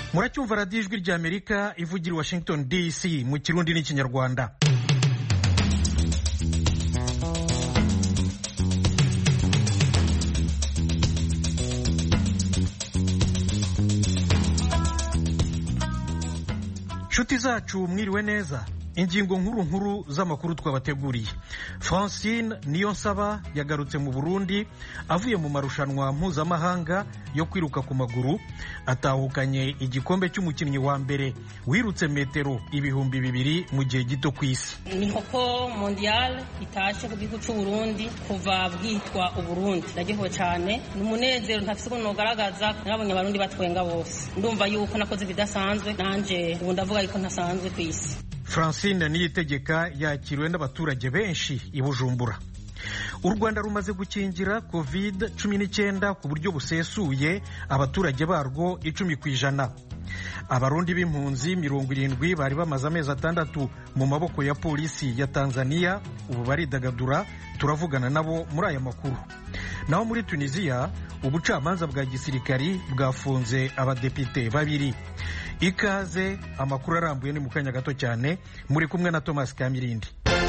muracyumva radiyo ijwi rya amerika ivugira i washington dc mu kirundi n'ikinyarwanda nshuti zacu mwiriwe neza ingingo nkuru nkuru z'amakuru twabateguriye francine niyo nsaba yagarutse mu burundi avuye mu marushanwa mpuzamahanga yo kwiruka ku maguru atahukanye igikombe cy'umukinnyi wa mbere wirutse metero ibihumbi bibiri mu gihe gito ku isi ni hoko mondial itashe ku gihugu cy'u Burundi kuva bwitwa uburundi ndagihowe cyane ni umunezero ntafite ukuntu nugaragaza nabonye abarundi batwenga bose ndumva yuko nakoze ibidasanzwe nanjye ubu ndavuga yuko ntasanzwe ku isi francine niyitegeka yakiriwe n'abaturage benshi i bujumbura u rwanda rumaze gukingira covid cumi n'icyenda ku buryo busesuye abaturage barwo icumi ku ijana abarundi b'impunzi mirongo irindwi bari bamaze amezi atandatu mu maboko ya polisi ya tanzania ubu baridagadura turavugana nabo muri aya makuru naho muri tunisiya ubucamanza bwa gisirikari bwafunze abadepite babiri ikaze amakuru arambuye ni mu kanya gato cyane muri kumwe na thomas kamirindi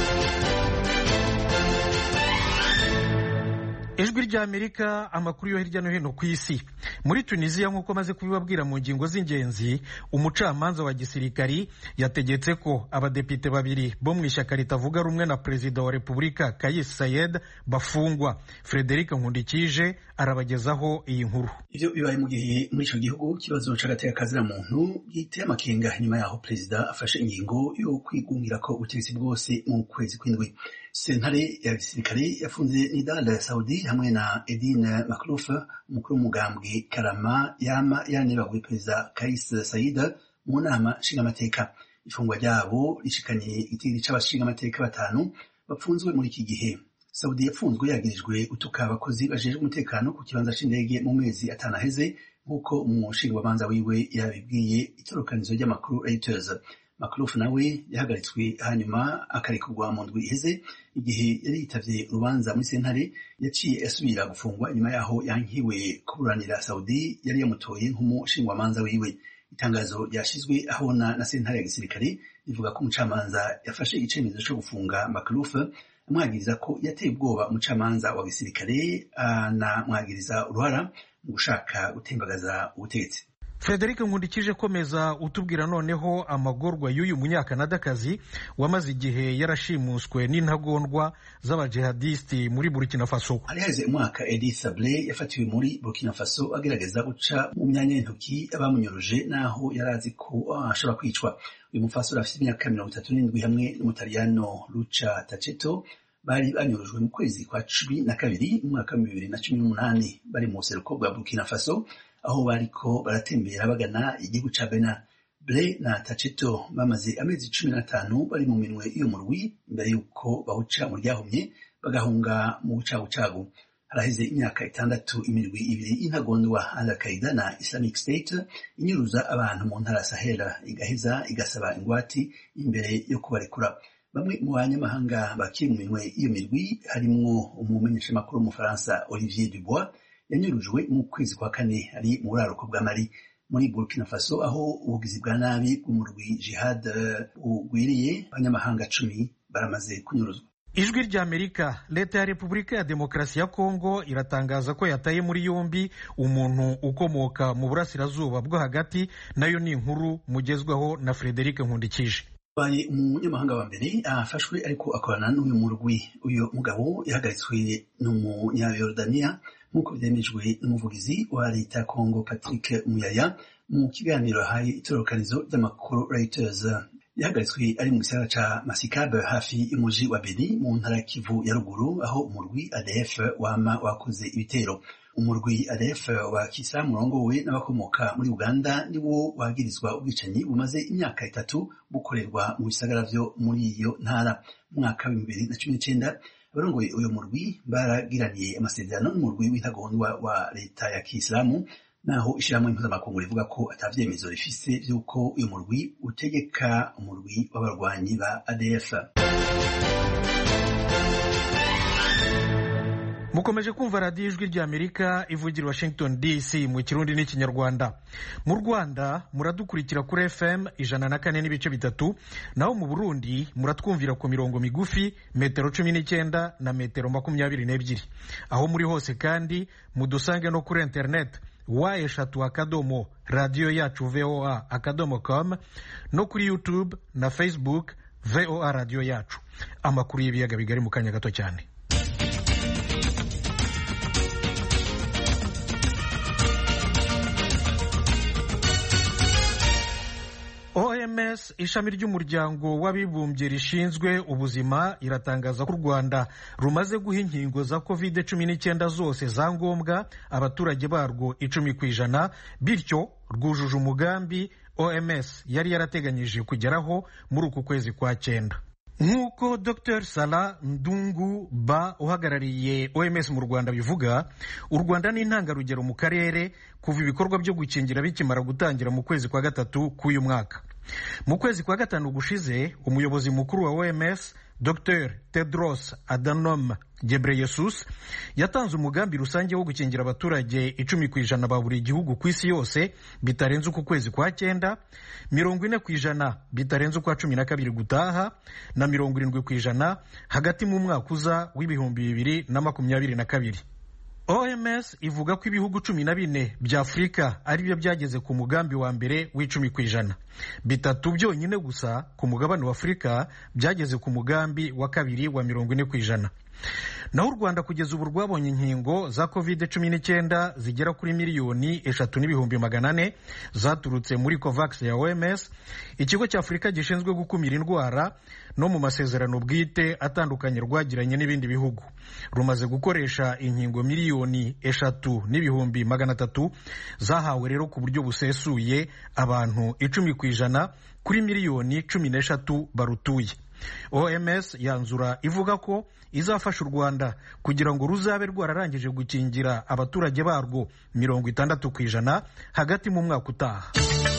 ijwi rya amerika amakuru yo hirya no hino ku isi muri tunisiya nk'uko maze kubibabwira mu ngingo z'ingenzi umucamanza wa gisirikari yategetse ko abadepite babiri bo mu ishyaka ritavuga rumwe na perezida wa repubulika kayis sayed bafungwa frederic nkundikije arabagezaho iyi nkuru ivyo bibaye mu gihe muri ico gihugu ikibazo c'agateka kazira muntu giteye amakenga nyuma yaho perezida afashe ingingo yo kwigungira ko ubutegetsi bwose mu kwezi kw'indwi sentare ya gisirikare yafunze nidal saudi hamwe na edine makruf umukuru w'umugambwe karama yama yaranebaguye perezida kais saida mu nama nshingamateka ifungwa ryabo rishikanye igitiri c'abashingamateka batanu bapfunzwe muri iki gihe saudi yapfunzwe yagirijwe gutuka abakozi bajejwe umutekano ku kibanza c'indege mu mezi atanu aheze nk'uko umushingabanza wiwe yabibwiye itorokanizo ry'amakuru reuters makrufu nawe yahagaritswe hanyuma akarekurwa mu ndwi iheze igihe yari yitavye urubanza muri sentare yaciye asubira gufungwa inyuma yaho yankiwe kuburanira saudi yari yamutoye nk'umushingwamanza wiwe itangazo ryashizwe ahona na sentare ya gisirikare rivuga ko umucamanza yafashe icemezo co gufunga makrufu amwagiriza ko yateye ubwoba umucamanza wa gisirikare anamwagiriza uruhara mu gushaka gutembagaza ubutegetsi frederic nkundikije komeza utubwira noneho amagorwa y'uyu munyakanadakazi wamaze igihe yarashimuswe n'intagondwa z'abajihadisiti muri burkina faso hari haheze umwaka edi sable yafatiwe muri burkina faso agerageza guca mu myanya y'intoki abamunyuruje n'aho yari azi ko ashobora kwicwa uyu mufasore afite imyaka mirongo itatu n'indwi hamwe n'umutaliyano luca taceto bari banyurujwe mu kwezi kwa cumi na kabiri mu mwaka wa bibiri na cumi n'umunani bari mu buseruko bwa burkina faso aho bariko baratembera bagana igihugu ca Benin Ble na Taceto bamaze amezi cumi n'atanu bari mu minwe iyo murwi imbere y'uko bawuca mu ryahumye bagahunga mu bucagucagu haraheze imyaka itandatu imirwi ibiri y'intagondwa Al-Qaeda na Islamic State inyuruza abantu mu ntara Sahel igaheza igasaba ingwati imbere yo kubarekura bamwe mu banyamahanga bakiri mu minwe iyo mirwi harimwo umumenyeshamakuru w'umufaransa Olivier Dubois yanyurujwe mu kwezi kwa kane ari mu buraruko bwa mari muri burkina faso aho ubugizi bwa nabi bw'umurwi jihad ugwiriye abanyamahanga cumi baramaze kunyuruzwa ijwi rya amerika leta ya repubulika ya demokarasi ya kongo iratangaza ko yataye muri yombi umuntu ukomoka mu burasirazuba bwo hagati nayo ni inkuru mugezwaho na frederic nkundikije baye umunyamahanga wa mbere afashwe ariko akorana n'uyu murwi uyu mugabo yahagaritswe n'umunyayorodaniya nk'uko byemejwe n'umuvugizi wa leta ya kongo patrick muyaya mu kiganiro yahaye itororokanizo ry'amakuru reuters yahagaritswe ari mu gisagara ca masikabe hafi y'umuji wa beni mu ntara ya kivu ya ruguru aho umurwi adf wama wakoze ibitero umurwi adf wa kisilamu urongowe n'abakomoka muri uganda niwo wagirizwa ubwicanyi bumaze imyaka itatu bukorerwa mu bisagara vyo muri iyo ntara mu mwaka w'ibihumbi bibiri na cumi n'icenda abarongoye uyu murwi baragiraniye amasezerano n'umurwi w'intagondwa wa leta ya kisilamu naho ishirahamwe mpuzamakungu rivuga ko atavyemezo rifise vy'uko uyu murwi utegeka umurwi w'abarwanyi ba adf mukomeje kumva radiyo ijwi ry'amerika ivugira washington dc mu kirundi n'ikinyarwanda mu rwanda muradukurikira kuri fm ijana na kane n'ibice bitatu naho mu burundi muratwumvira ku mirongo migufi metero cumi n'icyenda na metero makumyabiri n'ebyiri aho muri hose kandi mudusange no kuri interineti wa eshatu akadomo radiyo yacu voa akadomo com no kuri youtube na facebook voa radiyo yacu amakuru y'ibiyaga bigari mu kanya gato cyane oms ishami ry'umuryango w'abibumbye rishinzwe ubuzima iratangaza ko u rwanda rumaze guha inkingo za covid cumi n'icyenda zose za ngombwa abaturage barwo icumi ku ijana bityo rwujuje umugambi oms yari yarateganyije kugeraho muri uku kwezi kwa cyenda nk'uko dr sara ndungu ba uhagarariye oms mu rwanda bivuga u rwanda ni intangarugero mu karere kuva ibikorwa byo gukingira bikimara gutangira mu kwezi kwa gatatu k'uyu mwaka mu kwezi kwa gatanu gushize umuyobozi mukuru wa oms dr tedros adhanom ghebreyesus yatanze umugambi rusange wo gukingira abaturage icumi ku ijana ba buri gihugu ku isi yose bitarenze uku kwezi kwa cyenda mirongo ine ku ijana bitarenze ukwa cumi na kabiri gutaha na mirongo irindwi ku ijana hagati mu mwaka uza w'ibihumbi bibiri na makumyabiri na kabiri oms ivuga ko ibihugu cumi na bine bya afurika ari byo byageze ku mugambi wa mbere w'icumi ku ijana bitatu byonyine gusa ku mugabane wa afurika byageze ku mugambi wa kabiri wa mirongo ine ku ijana naho u rwanda kugeza ubu rwabonye inkingo za covid cumi n'icyenda zigera kuri miliyoni eshatu n'ibihumbi magana ane zaturutse muri covax ya oms ikigo cya afurika gishinzwe gukumira indwara no mu masezerano bwite atandukanye rwagiranye n'ibindi bihugu rumaze gukoresha inkingo miliyoni eshatu n'ibihumbi magana atatu zahawe rero ku buryo busesuye abantu icumi ku ijana kuri miliyoni cumi n'eshatu barutuye oms yanzura ivuga ko izafasha u rwanda kugira ngo ruzabe rwararangije gukingira abaturage barwo mirongo itandatu ku ijana hagati mu mwaka utaha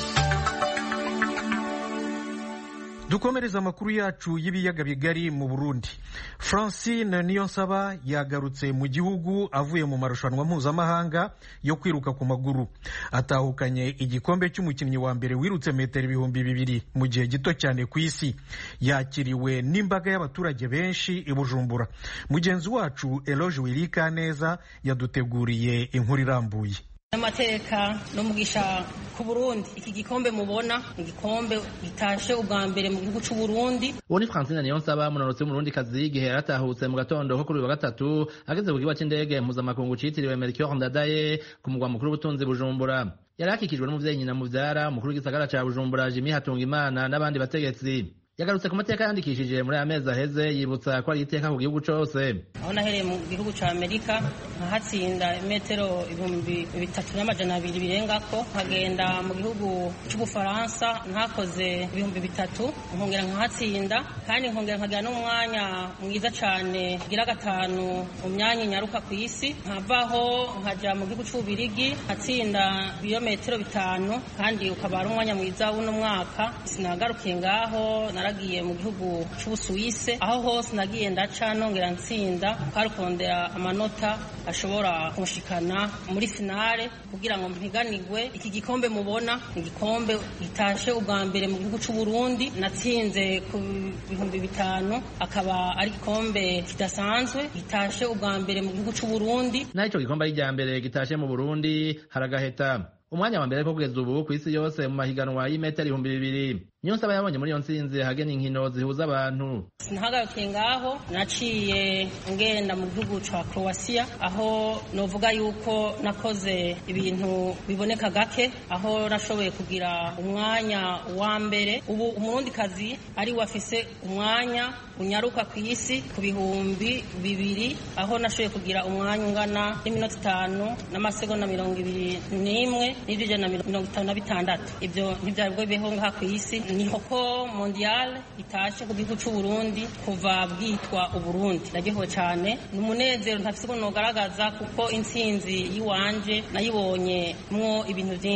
dukomereza amakuru yacu y'ibiyaga bigari mu burundi francine niyonsaba yagarutse mu gihugu avuye mu marushanwa mpuzamahanga yo kwiruka ku maguru atahukanye igikombe cy'umukinnyi wa mbere wirutse metero ibihumbi bibiri mu gihe gito cyane ku isi yakiriwe n'imbaga y'abaturage benshi i bujumbura mugenzi wacu eloge wirika neza yaduteguriye inkuru irambuye amateka n'umugisha ku Burundi iki gikombe mubona igikombe gitashe ubwa mbere mu gihugu cy'u Burundi uwo ni Francine Niyonsaba munonotsi w'umurundi kazi igihe yaratahutse mu gatondo ko kuri uyu wa gatatu ageze ku kibuga cy'indege mpuzamakungu citiriwe Melchior Ndadaye ku mugwa mukuru w'ubutunzi Bujumbura yari akikijwe n'umuvyeyi nyina muvyara umukuru w'igisagara ca Bujumbura Jimmy Hatungimana n'abandi bategetsi yagarutse ku mateka yandikishije muri aya mezi aheze yibutsa ko ari iteka ku gihugu cose aho nahereye mu gihugu ca amerika nkahatsinda imetero ibihumbi bitatu n'amajana abiri birengako nkagenda mu gihugu c'ubufaransa ntakoze ibihumbi bitatu nkongera nkahatsinda kandi nkongera nkagira n'umwanya mwiza cane gira gatanu mu myanya inyaruka ku isi nkavaho nkaja mu gihugu c'ububirigi nkatsinda ibirometero bitanu kandi ukaba ari umwanya mwiza w'uno mwaka sinagarukiye ngaho naragiye mu gihugu c'ubusuwise aho hose nagiye ndaca nongera ntsinda twarukondera amanota ashobora kunshikana muri finale kugira ngo mpiganirwe iki gikombe mubona igikombe gitashe ubwa mbere mu gihugu c'u Burundi natsinze ku bihumbi bitanu akaba ari igikombe kidasanzwe gitashe ubwa mbere mu gihugu c'u Burundi naho ico gikombe ari irya mbere gitashe mu Burundi haragaheta umwanya wa mbere ko kugeza ubu ku isi yose mu mahiganwa y'imetero ibihumbi bibiri niyo nsaba yabonye muri iyo ntsinzi hagena inkino zihuza abantu sinahagarukiye ngaho naciye ngenda mu gihugu ca croatia aho novuga yuko nakoze ibintu biboneka gake aho nashoboye kugira umwanya wa mbere ubu umurundikazi ari wafise umwanya unyaruka ku isi ku bihumbi bibiri aho nashoboye kugira umwanya ungana n'iminota itanu n'amasegonda mirongo ibiri n'imwe n'ibyo ijana na mirongo itanu na bitandatu ibyo ntibyari bwo bibeho ngaha ku isi niho ko mondial itashe ku gihugu cy'u Burundi kuva bwitwa uburundi ndagihowe cyane ni umunezero ntafise ukuntu nogaragaza kuko intsinzi y'iwanje nayibonye mwo ibintu byinshi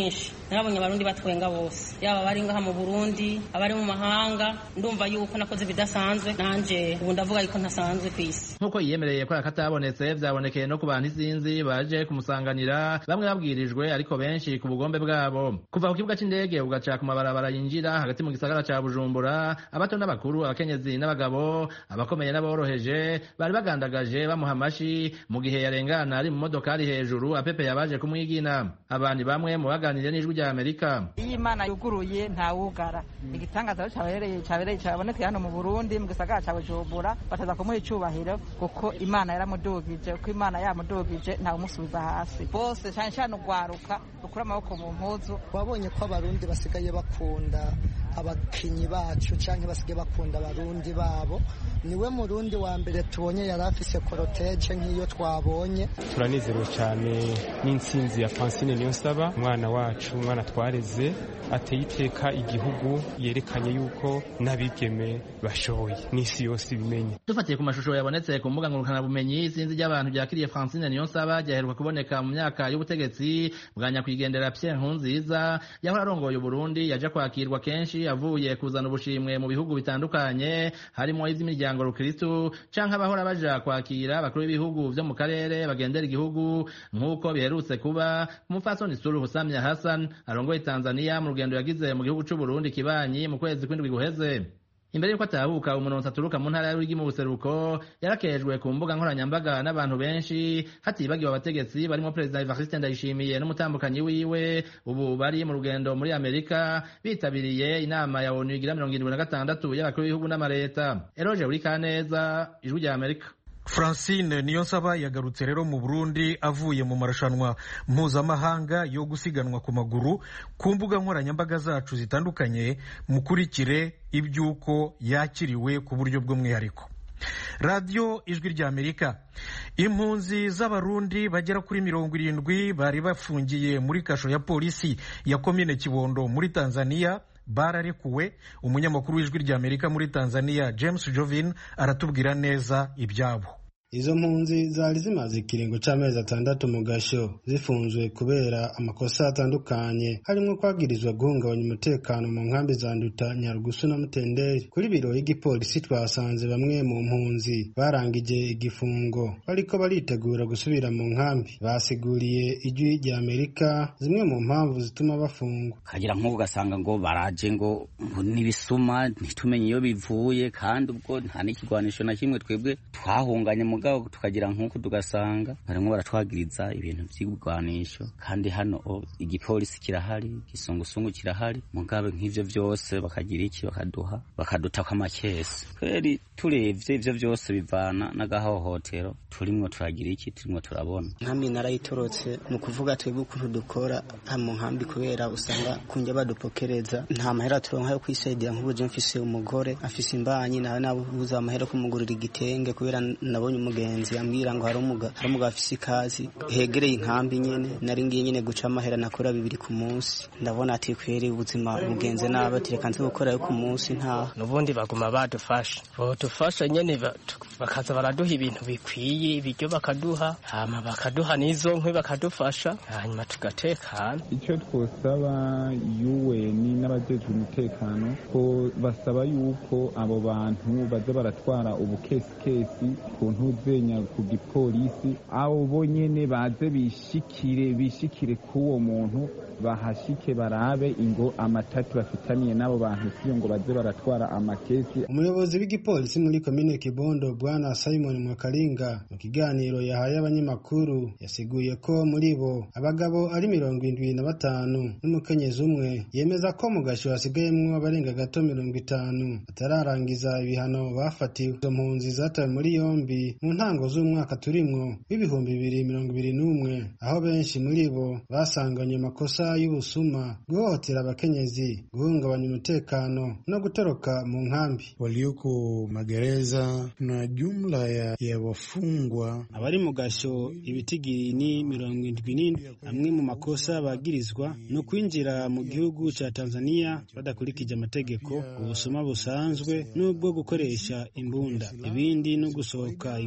narabonye abarundi batwenga bose yaba abari ngaha mu burundi abari mu mahanga ndumva yuko nakoze ibidasanzwe nanje ubu ndavuga yuko ntasanzwe ku isi nk'uko yiyemereye ko akatabonetse vyabonekeye no ku bantu isinzi baje kumusanganira bamwe babwirijwe ariko benshi ku bugombe bwabo kuva ku kibuga c'indege ugaca ku mabarabara yinjira hagati mu gisagara ca bujumbura abato n'abakuru abakenyezi n'abagabo abakomeye n'aboroheje bari bagandagaje bamuha amashi mu gihe yarengana ari mu modokari hejuru apepeye abaje kumwigina abandi bamwe mu baganiriye n'ijwi rya amerika iyo imana yuguruye ntawugara igitangaza cyabereye cyabereye cyabonetse hano mu burundi mu gisagara cya bujumbura bataza kumuha icubahiro kuko imana yaramudugije kuko imana yamudugije ntawumusubiza hasi bose cyane cyane ugwaruka rukura amaboko mu mpuzu wabonye ko abarundi basigaye bakunda abakinyi bacu cyangwa basigaye bakunda abarundi babo niwe murundi wa mbere tubonye yari afise koroteje nk'iyo twabonye turanezerewe cyane n'intsinzi ya francine niyonsaba umwana wacu umwana twareze ateye iteka igihugu yerekanye yuko n'abigeme bashoboye n'isi yose ibimenye dufatiye ku mashusho yabonetse ku mbuga ngurukanabumenyi isinzi ry'abantu ryakiriye francine niyonsaba ryaheruka kuboneka mu myaka y'ubutegetsi bwa nyakwigendera pierre nkurunziza yahora arongoye uburundi yaje kwakirwa kenshi avuye kuzana ubushimwe mu bihugu bitandukanye harimo ivy'imiryango rukristu canke abahora baja kwakira abakuru b'ibihugu vyo mu karere bagendera igihugu nk'uko biherutse kuba umupfasoni suluhu samia hassan arongoye tanzania mu rugendo yagize mu gihugu c'uburundi kibanyi mu kwezi kw'indwi guheze imbere y'uko atahuka umuntu aturuka mu ntara y'urwigi mu buseruko yarakejwe ku mbuga nkoranyambaga n'abantu benshi hatibagiwe abategetsi barimo perezida evariste ndayishimiye n'umutambukanyi wiwe ubu bari mu rugendo muri amerika bitabiriye inama ya onu igira mirongo irindwi na gatandatu y'abakuru b'ibihugu n'amareta eroje uri kaneza ijwi rya amerika francine niyonsaba yagarutse rero mu burundi avuye mu marushanwa mpuzamahanga yo gusiganwa ku maguru ku mbuga nkoranyambaga zacu zitandukanye mukurikire iby'uko yakiriwe ku buryo bw'umwihariko radiyo ijwi rya amerika impunzi z'abarundi bagera kuri mirongo irindwi bari bafungiye muri kasho ya polisi ya komine kibondo muri tanzania bararekuwe umunyamakuru w'ijwi rya amerika muri tanzania james jovin aratubwira neza ibyabo izo mpunzi zari zimaze ikiringo c'amezi atandatu mu gasho zifunzwe kubera amakosa atandukanye harimo kwagirizwa guhungabanya umutekano mu nkambi za nduta nyarugusu na mutenderi kuri biro y'igipolisi twasanze bamwe mu mpunzi barangije igifungo bariko baritegura gusubira mu nkambi basiguriye ijwi rya amerika zimwe mu mpamvu zituma bafungwa kagira nk'ubu ugasanga ngo baraje ngo ngo n'ibisuma ntitumenye iyo bivuye kandi ubwo nta n'ikigwanisho na kimwe twebwe twahunganye mugabo tukagira nk'uko tugasanga barimo baratwagiriza ibintu by'ibigwanisho kandi hano igipolisi kirahari igisungusungu kirahari mugabe nk'ivyo vyose bakagira iki bakaduha bakadutako amakesi kweri turebye ivyo vyose bivana n'agahohotero turimwo turagira iki turimwo turabona nkambi narayitorotse ni ukuvuga twebwe ukuntu dukora mu nkambi kubera usanga kunjya badupokereza nta mahera turonka yo kwisaidia nk'ubu mfise umugore afise imbanyi nawe nabuze amahera kumugurira igitenge kubera nabonye umugenzi ambwira ngo hari umugabo hari umugabo afise ikazi hegereye inkambi nyene nari ngiye nyene guca amahera nakora bibiri ku munsi ndabona ati kweri ubuzima bugenze nabi ati reka nze gukorayo ku munsi ntaha n'ubundi baguma badufasha bodufasha nyene bakaza baraduha ibintu bikwiye ibiryo bakaduha hama bakaduha n'izo nkwi bakadufasha hanyuma tugatekana icyo twosaba UN n'abajejwe umutekano ko basaba yuko abo bantu baza baratwara ubukesikesi ku ntuzenya ku gipolisi abo bonyene baze bishikire bishikire k'uwo muntu bahashike barabe ingo amatati bafitaniye n'abo bantu siyo ngo baze baratwara amakesi umuyobozi w'igipolisi muri komine kibondo bwana simon mwakaringa mu kiganiro yahaye abanyamakuru yasiguye ko muri bo abagabo ari mirongo indwi na batanu n'umukenyezi umwe yemeza ko mu gasho hasigayemwo abarenga gato mirongo itanu batararangiza ibihano bafatiwe izo mpunzi zatawe muri yombi mu ntango z'umwaka turimwo w'ibihumbi bibiri mirongo ibiri n'umwe aho benshi muri bo basanganye amakosa y'ubusuma guhohotera abakenyezi guhungabanya umutekano no gutoroka mu nkambi walioko magereza na jumla ya, ya wafungwa abari mu gasho ibitigiri ni mirongo indwi n'indwi amwe mu makosa bagirizwa no kwinjira mu gihugu ca Tanzania badakurikije amategeko ubusuma busanzwe n'ubwo gukoresha imbunda ibindi no gusohoka inkambi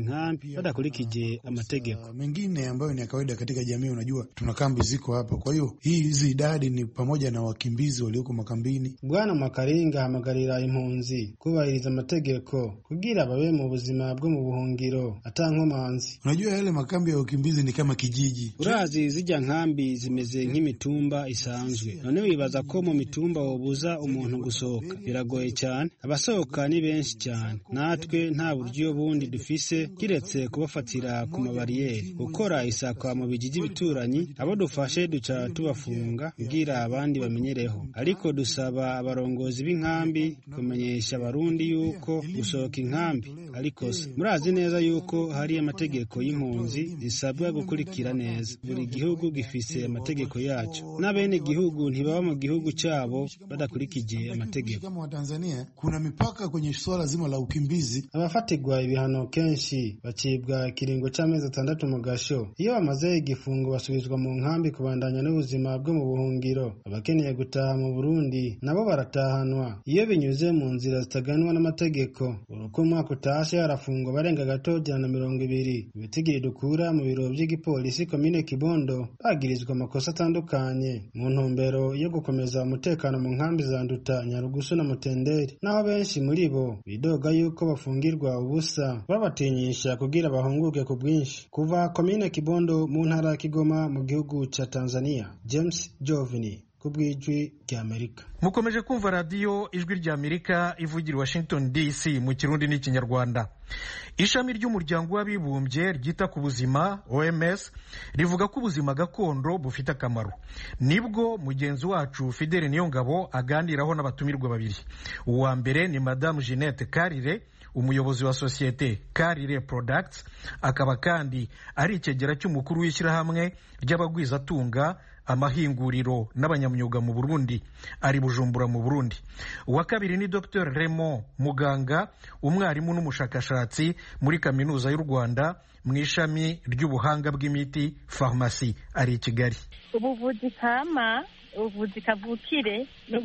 nkambi badakurikije amategeko mengine ambayo ni ya kawaida katika jamii. Unajua, tuna kambi ziko hapa, kwa hiyo hii hizi idadi ni pamoja na wakimbizi walioko makambini. Bwana Mwakaringa ahamagarira impunzi kubahiriza amategeko kugira babe mu buzima bwo mu buhungiro ata nkomanzi. Unajua, yale makambi ya wakimbizi ni kama kijiji. Urazi zijya nkambi zimeze nk'imitumba isanzwe, none wibaza ko mu mitumba wobuza umuntu gusohoka? Biragoye cyane, abasohoka ni benshi cyane, natwe nta buryo bundi dufise kiretse kubafatira ku mabariyeri, gukora isakwa mu bijiji bituranyi, abo dufashe duca tubafunga kugira abandi bamenyereho, ariko dusaba abarongozi b'inkambi kumenyesha abarundi yuko gusohoka inkambi ari kosa. Murazi neza yuko hari amategeko y'impunzi zisabwa gukurikira neza. Buri gihugu gifise amategeko yacyo, n'abene gihugu ntibaba mu gihugu cyabo badakurikije amategeko. Kama Watanzania kuna mipaka kwenye swala zima la ukimbizi. Abafatirwa ibihano kenshi bacibwa ikiringo cy'amezi atandatu mu gasho, iyo bamaze igifungo basubizwa mu nkambi kubandanya n'ubuzima bwo mu buhungiro. Abakeneye gutaha mu Burundi nabo baratahanwa iyo binyuze mu nzira zitaganwa n'amategeko. Uko umwaka utashe harafungwa barenga gato ijana na mirongo ibiri. Ibitigiri dukura mu biro by'igipolisi komine Kibondo bagirizwa amakosa atandukanye mu ntumbero yo gukomeza umutekano mu nkambi za Nduta, Nyarugusu na Mutenderi, naho benshi muri bo bidoga yuko bafungirwa ubusa babatinyisha kugira bahunguke ku bwinshi. Kuva komine Kibondo mu ntara ya Kigoma mu gihugu ca Tanzania, James Jovini ku bw'ijwi ry'Amerika. mukomeje kumva radiyo ijwi ry'amerika ivugira i washington dc mu kirundi n'ikinyarwanda ishami ry'umuryango w'abibumbye ryita ku buzima oms rivuga ko ubuzima gakondo bufite akamaro nibwo mugenzi wacu fidele niyongabo aganiraho n'abatumirwa babiri uwa mbere ni madamu jeannette karire umuyobozi wa sosiyete karire products akaba kandi ari ikegera cy'umukuru w'ishyirahamwe ry'abagwizatunga amahinguriro n'abanyamyuga mu burundi ari bujumbura mu burundi uwa kabiri ni dr raymond muganga umwarimu n'umushakashatsi muri kaminuza y'u rwanda mu ishami ry'ubuhanga bw'imiti farumasi ari i kigali ubuvuzi kama ubuvuzi kavukire ni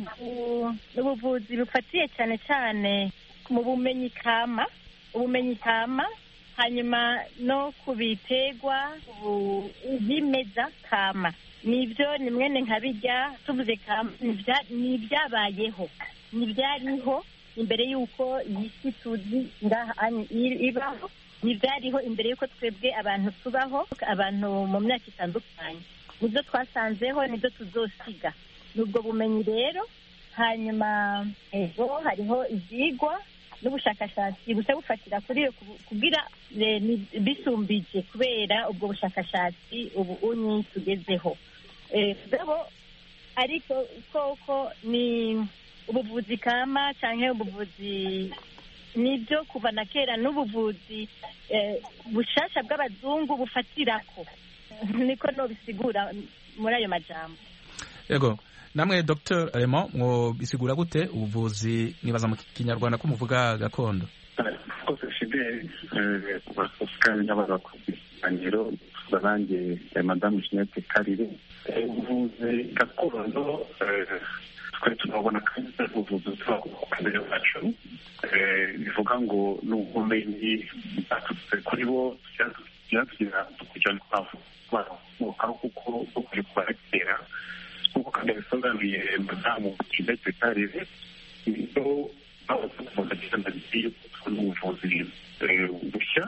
ubuvuzi bufatiye cyane cyane mu bumenyi kama ubumenyi kama hanyuma no ku biterwa byimeza kama nibyo ni mwene nka bijya tuvuze kama ni ibyabayeho ni ibyariho imbere y'uko iyi si tuzi ngaha ibaho ni ibyariho imbere y'uko twebwe abantu tubaho abantu mu myaka itandukanye nibyo twasanzeho nibyo tuzosiga ni ubwo bumenyi rero hanyuma ejo hariho ibyigwa n'ubushakashatsi busa bufatira kuri iyo kugira bisumbije kubera ubwo bushakashatsi ubu unyi tugezeho gabo ariko koko ni ubuvuzi kama cyangwa ubuvuzi nibyo kuva na kera n'ubuvuzi bushasha bw'abazungu bufatirako niko nobisigura muri ayo majambo yego namwe dr remo mwobisigura gute ubuvuzi nibaza mu kinyarwanda ko muvuga gakondo rwose fideli kandi n'abaza ku biganiro nanjye madamu jeannette karire ubuvuzi gakondo twari tunabona kandi ubuvuzi tuba ku kamere bacu bivuga ngo ni ubumenyi bwaturutse kuri bo byatugira kugira ngo twavuka kuko ukuri kubarekera nk'uko kandi yabisobanuye madamu jeannette karire niyo abavuzi bagenda yuko tubona ubuvuzi bushya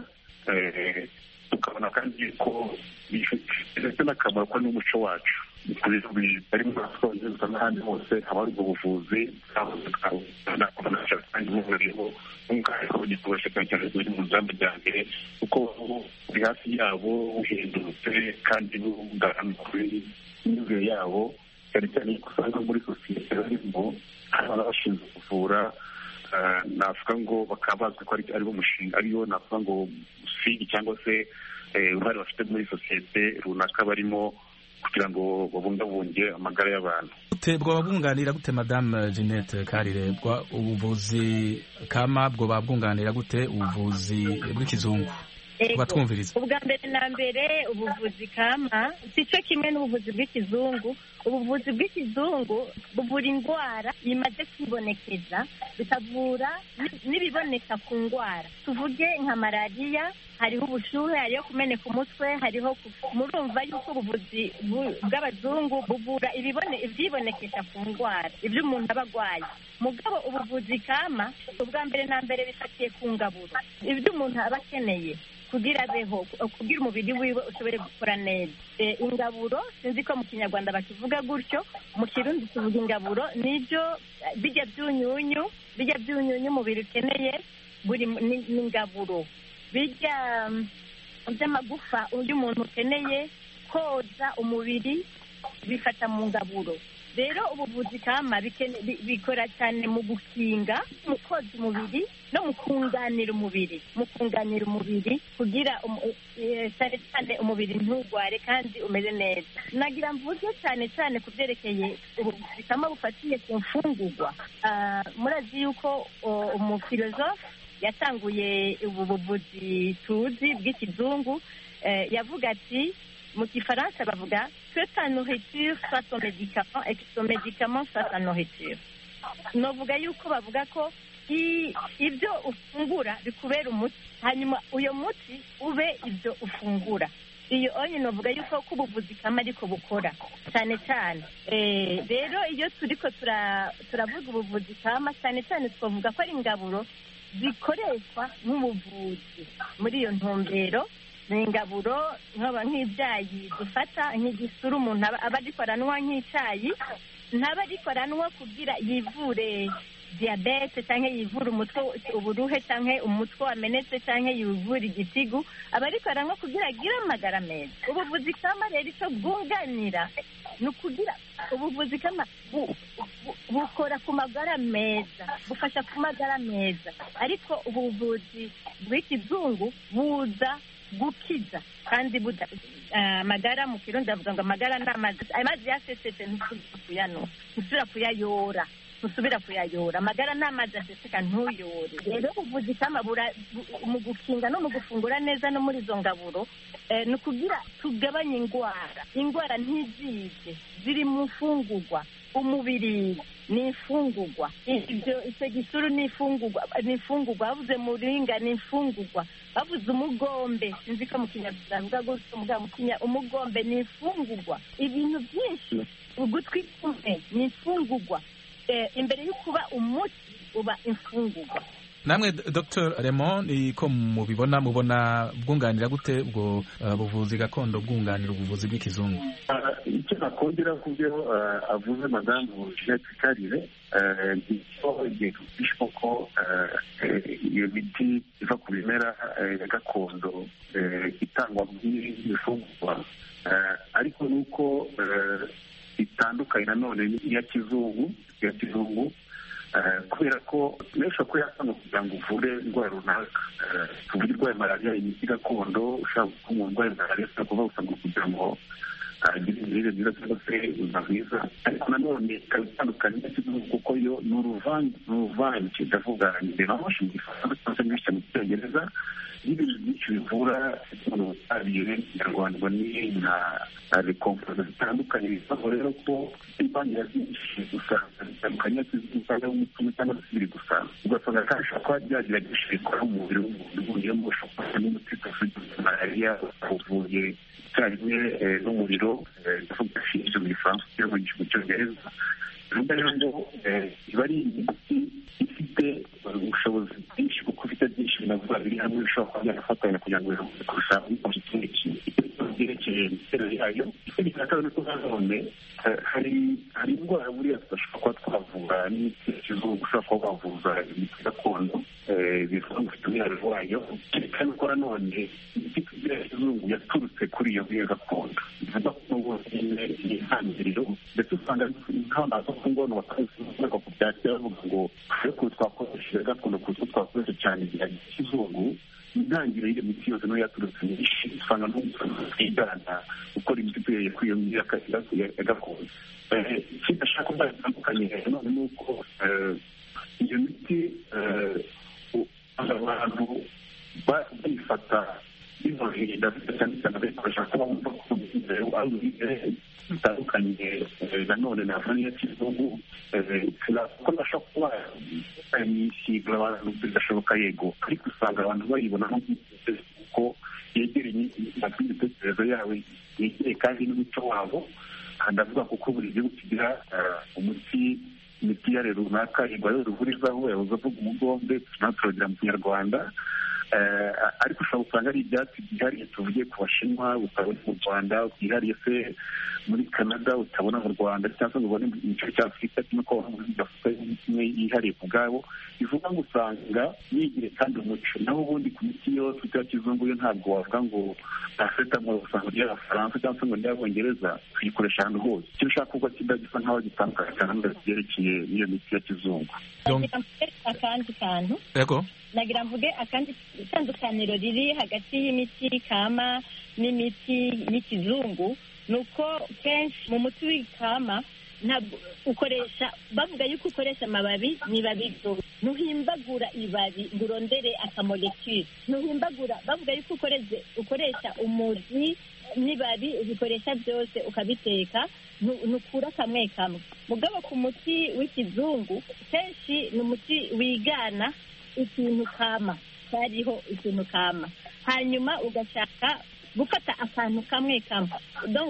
tukabona kandi ko bifite n'akamaro ko n'umuco wacu bari mu masongereza n'ahandi hose haba hari ubwo buvuzi kandi buburiho n'umwihariko w'igikoresho cyane cyane buri mu nzamba rya mbere kuko buri hafi yabo buhendutse kandi bungana kuri imyumvire yabo cyane cyane ko usanga muri sosiyete barimo hari abashinzwe kuvura navuga ngo bakaba bazwi ko ari bo mushinga ariyo navuga ngo usigi cyangwa se uruhare bafite muri sosiyete runaka barimo kugira ngo babungabunge amagara y'abantu bwoba bwunganira gute madamu jeannette karire ubuvuzi kama bwoba bwunganira gute ubuvuzi bw'ikizungu kubatwumviriza ubwa mbere na mbere ubuvuzi kama si cyo kimwe n'ubuvuzi bw'ikizungu ubuvuzi bw'ikizungu buvura indwara bimaze kwibonekeza bikavura n'ibiboneka ku ndwara tuvuge nka malariya hariho ubushuhe hariho kumeneka umutwe hariho murumva yuko ubuvuzi bw'abazungu buvura ibyibonekesha ku ndwara ibyo umuntu aba arwaye mugabo ubuvuzi kama ubwa mbere na mbere bifatiye ku ngaburo ibyo umuntu aba akeneye kugira abeho kugira umubiri wiwe ushobore gukora neza ingaburo sinzi ko mu kinyarwanda bakivuga gutyo mu kirundi tuvuga ingaburo nibyo bijya byunyunyu bijya byunyunyu umubiri ukeneye buri ni ingaburo bijya by'amagufa uyu muntu ukeneye koza umubiri bifata mu ngaburo rero ubuvuzi kama bikora cyane mu gukinga mu koza umubiri no mu kunganira umubiri mu kunganira umubiri kugira cyane cyane umubiri ntugware kandi umere neza nagira mvuge cyane cyane ku byerekeye ubuvuzi kama bufatiye ku mfungurwa murazi yuko umufilozofe yatanguye ubu buvuzi tuzi bw'ikizungu yavuga ati mu gifaransa bavuga que ta nourriture soit ton médicament et que ton médicament soit ta nourriture novuga yuko bavuga ko ibyo ufungura bikubera umuti hanyuma uyo muti ube ibyo ufungura iyo onye novuga yuko ko ubuvuzi kama ariko bukora cyane cyane rero iyo turiko turavuga ubuvuzi kama cyane cyane twavuga ko ari ingaburo zikoreshwa nk'ubuvuzi muri iyo ntumbero ni ingaburo nkaba nk'ibyayi dufata nk'igisura umuntu aba ariko aranywa nk'icyayi ntaba ariko aranywa kugira yivure diyabete cyangwa yivure umutwe uburuhe cyangwa umutwe wamenetse cyangwa yivure igitigu aba ariko aranywa kugira agire amagara meza ubuvuzi kama rero icyo bwunganira ni ukugira ubuvuzi kama bukora ku magara meza bufasha ku magara meza ariko ubuvuzi bw'ikizungu buza gukiza kandi buda amagara mu kirundi bavuga ngo amagara ni amazi amazi yasesetse ntusubira kuyanwa ntusubira kuyayora ntusubira kuyayora amagara ni amazi aseseka ntuyore rero ubuvuzi kama mu gukinga no mu gufungura neza no muri izo ngaburo ni ukugira tugabanye indwara indwara ntizize ziri mu mfungurwa umubiri ni imfungurwa ibyo icyo gisuru ni imfungurwa ni imfungurwa bavuze muringa ni imfungurwa bavuze umugombe sinzi ko mu kinyarwanda bavuga gutyo mugabo mu kinya umugombe ni imfungurwa ibintu byinshi ugutwi kumwe ni imfungurwa imbere yo kuba umuti uba imfungurwa namwe dr Raymond ko mubibona mubona bwunganira gute ubwo buvuzi gakondo bwunganira ubuvuzi bw'ikizungu icyo nakongera ku byo avuze madamu jeanette karire nicyo igihe tubishe ko iyo miti iva ku bimera ya gakondo itangwa nk'ibifungurwa ariko ni uko itandukanye nanone n'iya kizungu iya kizungu kubera ko menshi ko yasanga kugira ngo uvure indwara runaka tuvuge urwaye malariya imiti gakondo ushaka ko umuntu urwaye malariya ushobora kuba usanga kugira ngo agire imirire myiza cyangwa se ubuzima bwiza ariko nanone ikaba itandukanye n'ikivugo kuko yo ni uruvange ni uruvange ndavuga ndemanshi mu gifaransa cyangwa se nyinshi mu cyongereza n'ibintu byinshi bivura umuntu ubutabire nyarwanda ni nka rekompoza zitandukanye bivaho rero ko imvangira byinshi usanga zitandukanye usanga umutima cyangwa se biri gusa ugasanga kandi ushobora kuba byagira byinshi bikora mu mubiri w'umuntu niyo mpamvu ushobora kuba n'umuti uvuye malariya uvuye icyarimwe n'umuriro ndavuga shinge mu gifaransa cyangwa mu cyongereza bivuga rero ngo iba ari imiti ifite ubushobozi bwinshi kuko ufite byinshi binavuga biri hamwe bishobora kuba byanafatanya kugira ngo biramutse kurusha ikindi kintu byerekeye imiterere yayo ikindi cya kabiri ko nanone hari hari indwara buriya tudashobora kuba twavura n'imiti ya kizungu ushobora kuba wavuza imiti gakondo bivuga ngo ufite umwihariko wayo kandi ko nanone imiti tugira ya kizungu yaturutse kuri iyo miti gakondo bivuga ko n'ubwo nyine ni intangiriro ndetse usanga nk'abantu ku ngono bakavuga ku bya kera bavuga ngo ariko twakoresheje gakondo kuko twakoresha cyane igihe kizungu intangiriro y'iyo miti yose niyo yaturutse myinshi usanga twigana gukora imiti tuyeye kuri iyo miti ya gakondo ikindi ashaka kuba bitandukanye none ni uko iyo miti abantu bayifata kwirinda cyane cyane abikoresha kuba bumva ko umwizero ari umwizero bitandukanye nanone na vaniya kizungu ko ndashobora kuba imisiga abantu bidashoboka yego ariko usanga abantu bayibona ko yegereye imitekererzo yawe yegereye kandi n'umuco wabo ndavuga kuko buri gihugu kigira umuti imiti yare runaka igwayo ruvurizaho yabuze avuga umugombe tunaturagira mu kinyarwanda ariko ushobora usanga ari ibyatsi byihariye tuvuge ku bashinwa utabona mu rwanda byihariye se muri canada utabona mu rwanda cyangwa se ngo ubone mu gice cya afurika kimwe ko muri afurika imwe yihariye ku bwabo bivuga ngo usanga yigire kandi umuco naho ubundi ku miti yose ya kizungu yo ntabwo wavuga ngo paracetamol usanga ry'abafaransa cyangwa se ngo ry'abongereza tuyikoresha ahantu hose icyo ushaka kuko kidagisa nk'aho gitandukanye cyane byerekeye n'iyo miti ya kizungu akandi kantu yego nagira mvuge akandi itandukaniro riri hagati y'imiti kama n'imiti y'ikizungu ni uko kenshi mu muti w'ikama ntabwo ukoresha bavuga yuko ukoresha amababi n'ibabi ntuhimbagura ibabi ngo urondere akamolekire ntuhimbagura bavuga yuko ukoresha umuzi n'ibabi ubikoresha byose ukabiteka ntukura kamwe kamwe mugabo ku muti w'ikizungu kenshi ni umuti wigana ikintu kama cyariho ikintu kama hanyuma ugashaka gufata akantu kamwe kamwe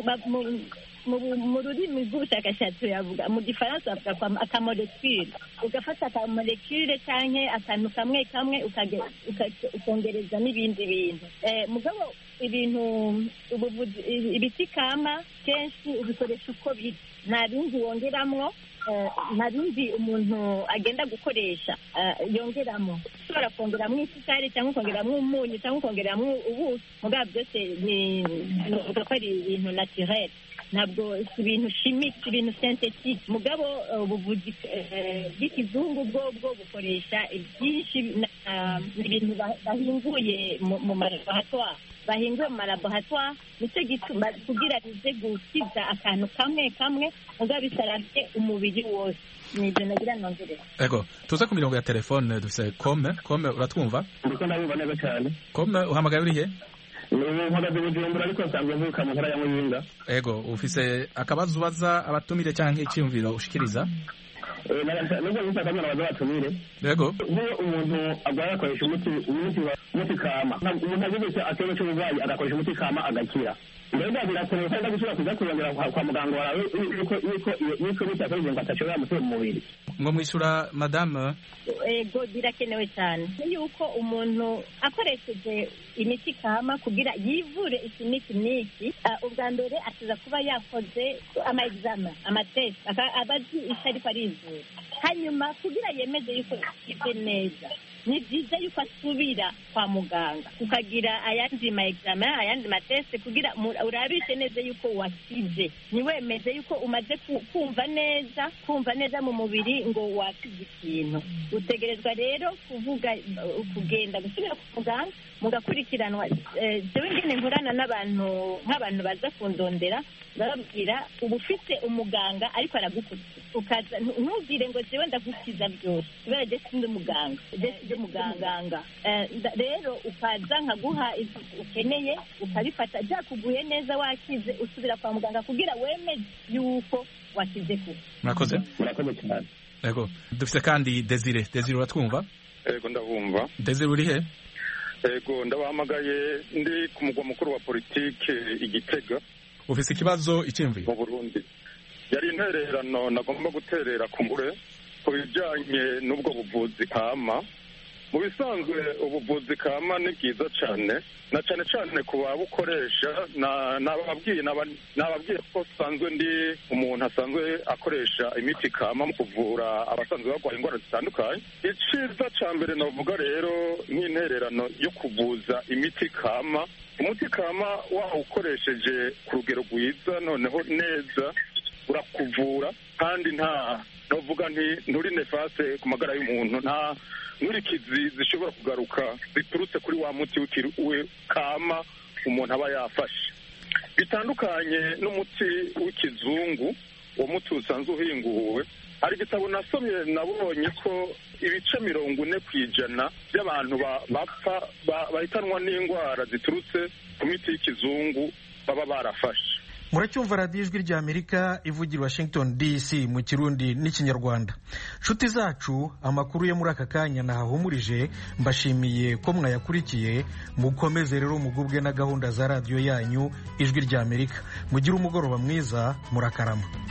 mu rurimi rw'ubushakashatsi yavuga mu gifaransa bavuga akamolekire ugafata akamolekire cyangwa akantu kamwe kamwe ukongereza n'ibindi bintu mugabo ibintu ibiti kama kenshi ubikoresha uko biri nta bindi wongeramwo nta bindi umuntu agenda gukoresha yongeramo ushobora kongeramo isukari cyangwa ukongeramo umunyu cyangwa ukongeramo ubuki mugabo byose ni uvuga ko ari ibintu naturel ntabwo si ibintu shimike si ibintu sentetike mugabo ubuvuzi bw'ikizungu bwo bwo bukoresha byinshi ibintu bahinguye mu malaboratwari bahinguye mu malaboratwari nicyo gituma kugira bize gukiza akantu kamwe kamwe mugabo bisarabye umubiri wose ni ibyo nagira nongereza ego tuze ku mirongo ya telefone dufite kome kome uratwumva ndiko ndabumva neza cyane kome uhamagaye urihe mpagaze bujumbura ariko nsanzwe mvuka mu ntara ya muyinga ego ufise akabazo ubaza abatumire cyangwa icyumviro ushikiriza nubwo nyinshi akamwana baza batumire yego nk'iyo umuntu agwaye akoresha umuti umuti umuti kama umuntu agize ikibazo cy'uburwayi agakoresha umuti kama agakira mbega birakenewe kandi gusubira kuza kurondera kwa muganga wawe yuko yuko yuko imiti yakoresheje ngo atashobora gutera mu mubiri ngo mwishyura madame ego birakenewe cyane yuko umuntu akoresheje imiti kama kugira yivure iki n'iki n'iki ubwa mbere akiza kuba yakoze ama examen amatesi aba azi icyo ariko arizura hanyuma kugira yemeze yuko ikize neza ni byiza yuko asubira kwa muganga ukagira ayandi ma examen ayandi mateste kugira urabishe neza yuko wakize ntiwemeze yuko umaze kumva neza kumva neza mu mubiri ngo wakize ikintu utegerezwa rero kuvuga kugenda gusubira kwa muganga mugakurikiranwa jewe ngene nkorana n'abantu nk'abantu baza kundondera bababwira uba ufite umuganga ariko aragukurikira ukaza ntubwire ngo jewe ndagukiza byose kubera je sindi umuganga je sindi umuganganga rero ukaza nkaguha ibyo ukeneye ukabifata byakuguye neza wakize usubira kwa muganga kugira wemeze yuko wakize kuko murakoze murakoze cyane yego dufite kandi desire desire uratwumva yego ndabumva desire uri he yego ndabahamagaye ndi ku mugwa mukuru wa politike igitega ufite ikibazo icyumviro mu burundi yari intererano nagomba guterera ku mure ku bijyanye n'ubwo buvuzi kama mu bisanzwe ubuvuzi kama ni bwiza cyane na cyane cyane ku babukoresha nababwiye ko usanzwe ndi umuntu asanzwe akoresha imiti kama mu kuvura abasanzwe barwaye indwara zitandukanye icyiza cya mbere navuga rero nk'intererano yo kuvuza imiti kama umuti kama wawukoresheje ku rugero rwiza noneho neza urakuvura kandi nta navuga nti nturi nefase ku magara y'umuntu nta nkurikizi zishobora kugaruka ziturutse kuri wa muti we kama umuntu aba yafashe bitandukanye n'umuti w'ikizungu uwo muti usanzwe uhinguwe hari igitabo nasomye nabonye ko ibice mirongo ine ku ijana by'abantu bapfa bahitanwa n'indwara ziturutse ku miti y'ikizungu baba barafashe muracyumva radiyo ijwi rya amerika ivugira washington dc mu kirundi n'ikinyarwanda nshuti zacu amakuru yo muri aka kanya nahahumurije mbashimiye ko mwayakurikiye mukomeze rero mugubwe na gahunda za radiyo yanyu ijwi rya amerika mugire umugoroba mwiza murakarama